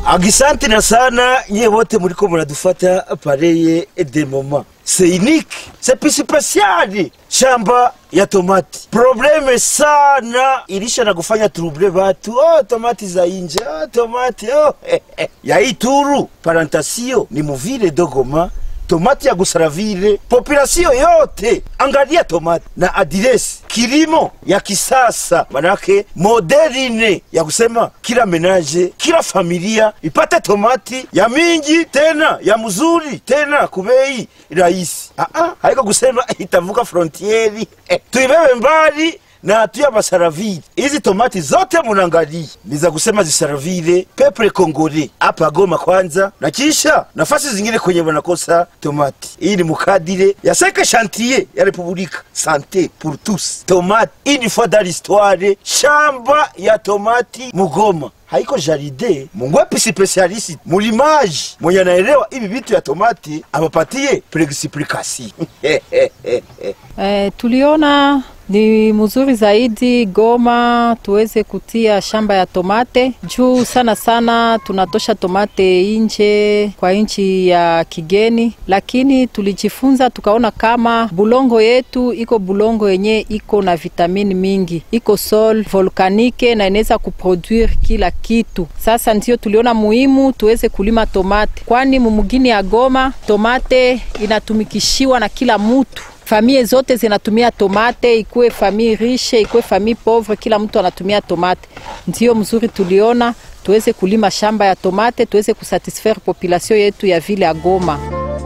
Agisanti na sana nyie wote mliko mnadufata pareye de moment. C'est unique, c'est plus spécial. Shamba ya tomati. Probleme sana ilisha na kufanya trouble watu. Oh, tomati za inje. Oh, tomati. Oh. ya Ituru, parantasio ni muvile dogoma tomati ya Gusaravile, population yote angalia tomati na adiresi kilimo ya kisasa, manake moderine ya kusema kila menaje, kila familia ipate tomati ya mingi tena ya mzuri tena kubei rahisi. Ah, ah, haiko kusema itavuka frontieri eh, tuibebe mbali na tuya masaravile. Hizi tomati zote munangalia ni za kusema zisaravile peple kongole hapa Goma kwanza, na kisha nafasi zingine kwenye wanakosa tomati. Hii ni mukadire ya seke chantier ya Republika sante pour tous tomate une fois dans l'histoire, shamba ya tomati Mugoma haiko jaride mungwepi spesialisi mulimaji mwenye anaelewa hivi vitu ya tomati apapatie preexplikasi Eh, tuliona ni mzuri zaidi Goma tuweze kutia shamba ya tomate juu sana sana tunatosha tomate nje kwa nchi ya kigeni, lakini tulijifunza tukaona kama bulongo yetu iko bulongo yenye iko na vitamini mingi, iko sol volkanike na inaweza kuproduire kila kitu. Sasa ndio tuliona muhimu tuweze kulima tomate, kwani mumugini ya Goma tomate inatumikishiwa na kila mutu famie zote zinatumia tomate, ikuwe famille riche, ikuwe famille pauvre, kila mtu anatumia tomate. Ndio mzuri tuliona tuweze kulima shamba ya tomate, tuweze kusatisfaire population yetu ya vile ya Goma.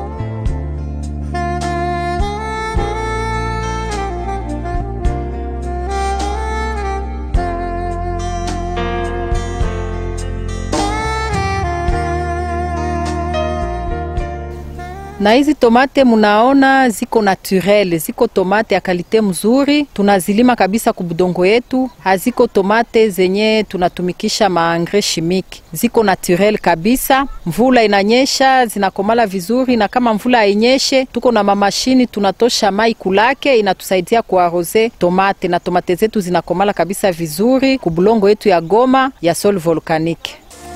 na hizi tomate munaona ziko naturel, ziko tomate ya kalite mzuri, tunazilima kabisa kubudongo yetu. Haziko tomate zenye tunatumikisha maangre chimique, ziko naturel kabisa. Mvula inanyesha zinakomala vizuri, na kama mvula hainyeshe, tuko na mamashini tunatosha mai kulake, inatusaidia kuarose tomate, na tomate zetu zinakomala kabisa vizuri kubulongo yetu ya Goma ya sol volcanique.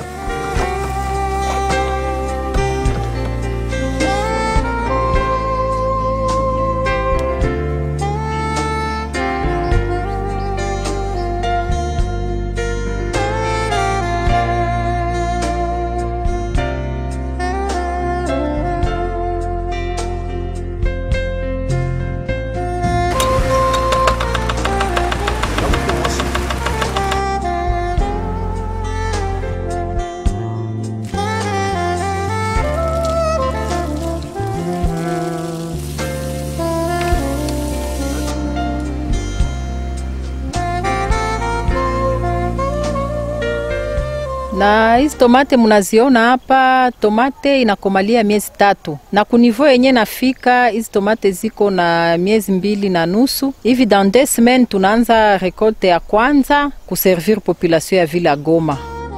na hizi tomate munaziona hapa, tomate inakomalia miezi tatu, na kunivo yenye nafika hizi tomate ziko na miezi mbili na nusu hivi. Dans deux semaines tunaanza rekolte ya kwanza kuservir population ya vile ya Goma.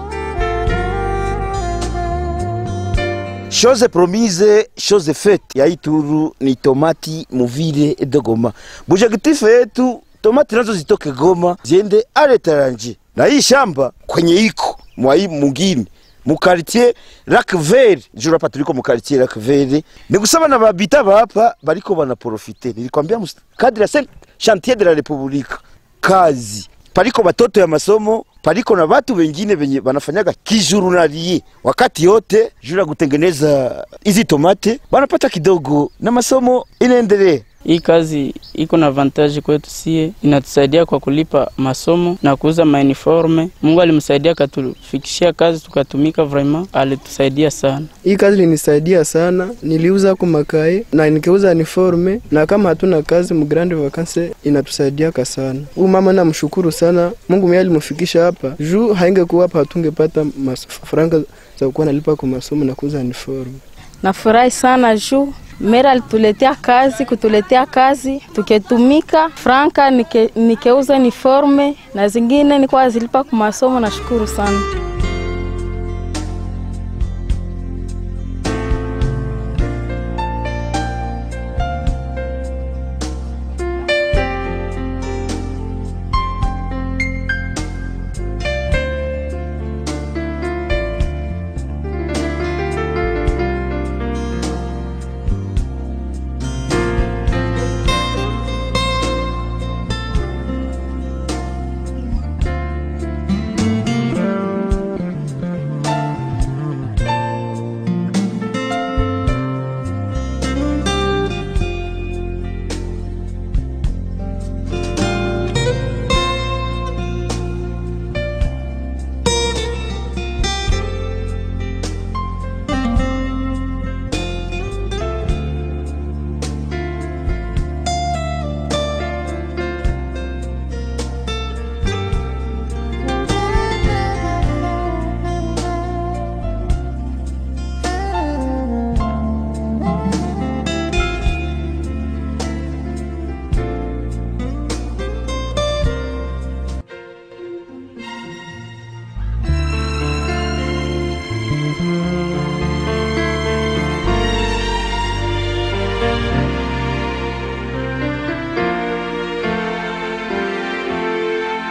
chose promise chose faite ya Ituru ni tomati muvile de Goma. Bujagitifu yetu tomati nazo zitoke Goma ziende aletaranje, na hii shamba kwenye iko mwai mugini mukartie Lac Vert juu hapa tuliko mukartie Lac Vert, ni kusema na babita bapa bariko bana profite. Nilikwambia kadri ya sen chantier de la Republique kazi paliko batoto ya masomo paliko na watu wengine wenye wanafanyaga kijurunalie wakati yote juu ya kutengeneza hizi tomate wanapata kidogo na masomo inaendelea. Hii kazi iko na avantage kwetu sie, inatusaidia kwa kulipa masomo na kuuza mauniforme. Mungu alimsaidia akatufikishia kazi tukatumika, vraiment alitusaidia sana. Hii kazi linisaidia sana, niliuza ku makai na nikiuza uniforme, na kama hatuna kazi mu grande vacances inatusaidiaka sana. Huyu mama namshukuru sana, Mungu mwenye alimfikisha hapa, juu haingekuwa hapa hatungepata franga za kuwa nalipa kwa masomo na kuuza uniforme. Nafurahi sana juu Mera alituletea kazi, kutuletea kazi tuketumika franka, nike, nikeuza uniforme na zingine nikuwa zilipa kwa masomo. Nashukuru sana.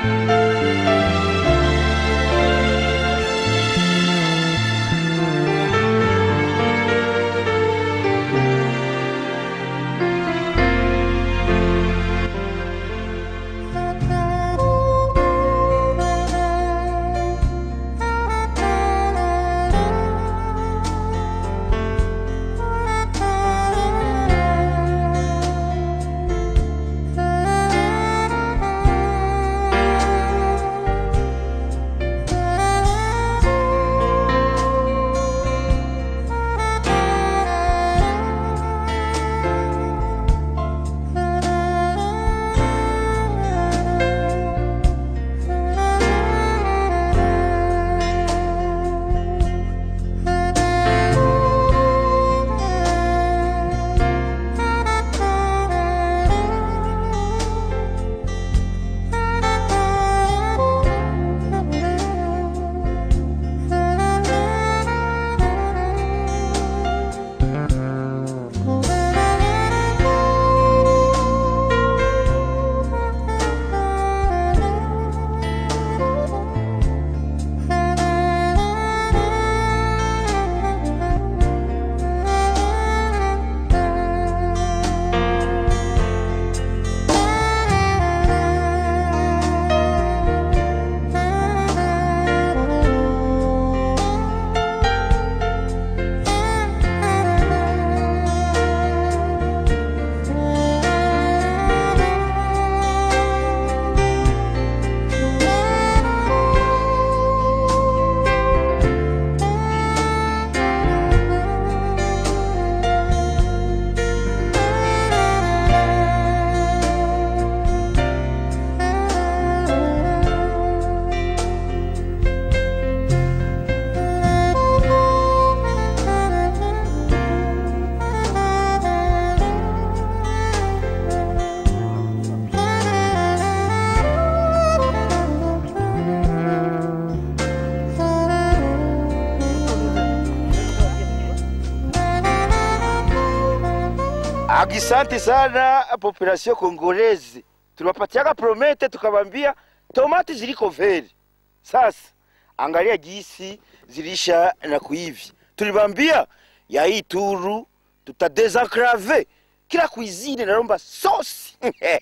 Agisanti sana population kongolezi, tuliwapatiaka promete tukawambia tomati ziliko veri. Sasa angalia jinsi zilisha na kuivi, tulibambia ya hii turu tutadesenklave kila kuizine naromba sosi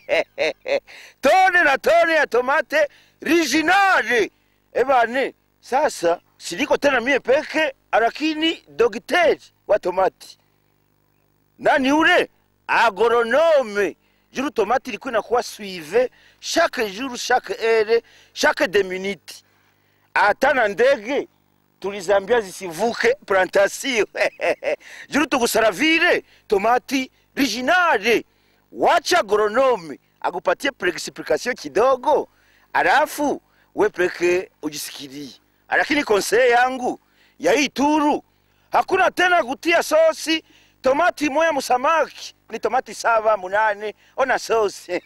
tone na tone ya tomate originale ebane. Sasa siliko tena mie peke, lakini dogiteri wa tomati nani ule agoronome juru tomate ilikuwa inakuwa suive chaque jour chaque heure chaque deux minutes hata na ndege tulizambia zisivuke plantation juru tukusaravire tomati originale wacha agoronome akupatie explication kidogo alafu we peke ujisikirie lakini konseye yangu ya hii turu hakuna tena kutia sosi tomati moya musamaki ni tomati saba munane ona sosi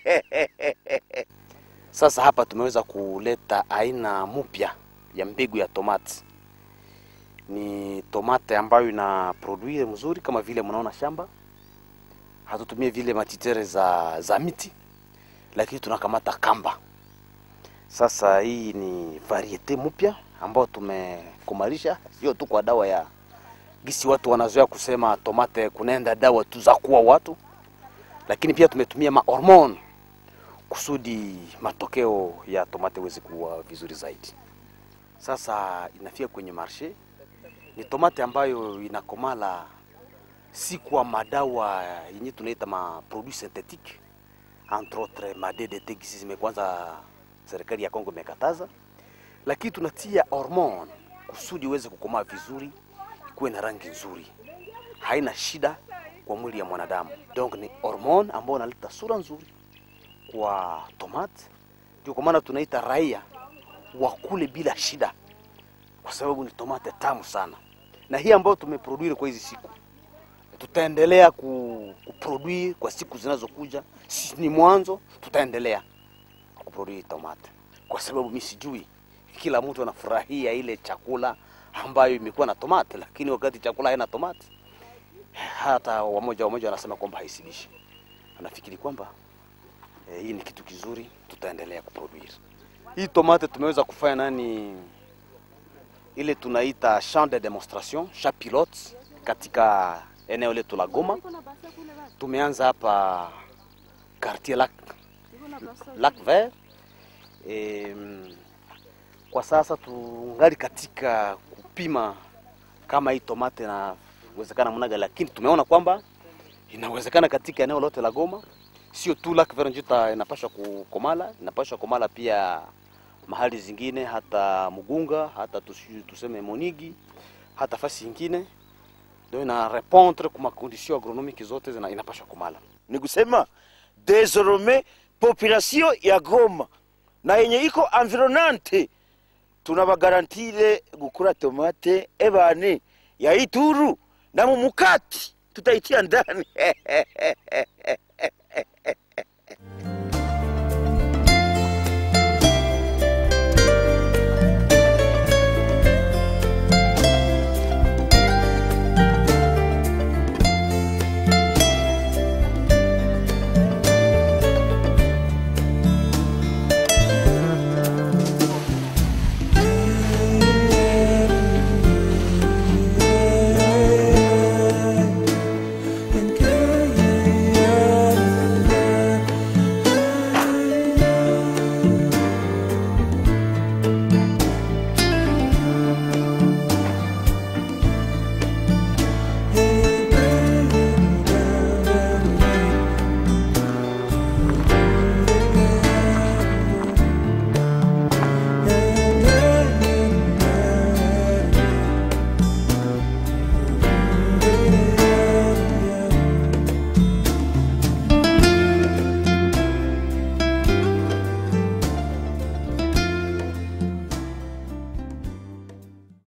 Sasa hapa tumeweza kuleta aina mpya ya mbegu ya tomati. Ni tomate ambayo ina produire mzuri kama vile mnaona shamba. Hatutumie vile matitere za, za miti, lakini tunakamata kamba. Sasa hii ni variete mpya ambayo tumekumalisha, sio tu kwa dawa ya gisi watu wanazoea kusema tomate kunaenda dawa tu za kuua watu, lakini pia tumetumia mahormone kusudi matokeo ya tomate iweze kuwa vizuri zaidi. Sasa inafika kwenye marshe, ni tomate ambayo inakomala si kwa madawa yenye tunaita ma produits synthétiques entre autres ma DDT gisi zimekwanza serikali ya Kongo imekataza, lakini tunatia hormone kusudi iweze kukomaa vizuri, ikuwe na rangi nzuri, haina shida kwa mwili ya mwanadamu. Donc ni hormone ambayo inaleta sura nzuri kwa tomate. Ndio kwa maana tunaita raia wakule bila shida, kwa sababu ni tomate tamu sana, na hii ambayo tumeproduire kwa hizi siku tutaendelea ku, kuproduire kwa siku zinazokuja. Si ni mwanzo, tutaendelea kuproduire tomate, kwa sababu mi sijui kila mtu anafurahia ile chakula ambayo imekuwa na tomate, lakini wakati chakula haina tomate, hata wamoja wamoja wanasema kwamba haisibishi. Anafikiri kwamba eh, hii ni kitu kizuri, tutaendelea kuproduire. hii tomate tumeweza kufanya nani ile tunaita champ de demonstration champ pilote katika eneo letu la Goma. Tumeanza hapa quartier lac, lac vert e, kwa sasa tungali katika kupima kama hii tomate inawezekana mnaga, lakini tumeona kwamba inawezekana katika eneo lote la Goma, sio tu lac vert ndio inapaswa kukomala, inapaswa komala pia mahali zingine hata Mugunga hata tusi- tuseme Monigi hata fasi ingine ndio ina répondre kwa makondisio agronomique zote zina inapaswa kumala. ni kusema désormais population ya Goma na yenye iko environnante tunabagarantire gukura tomate ebane ya Ituru na mu mukati tutaitia ndani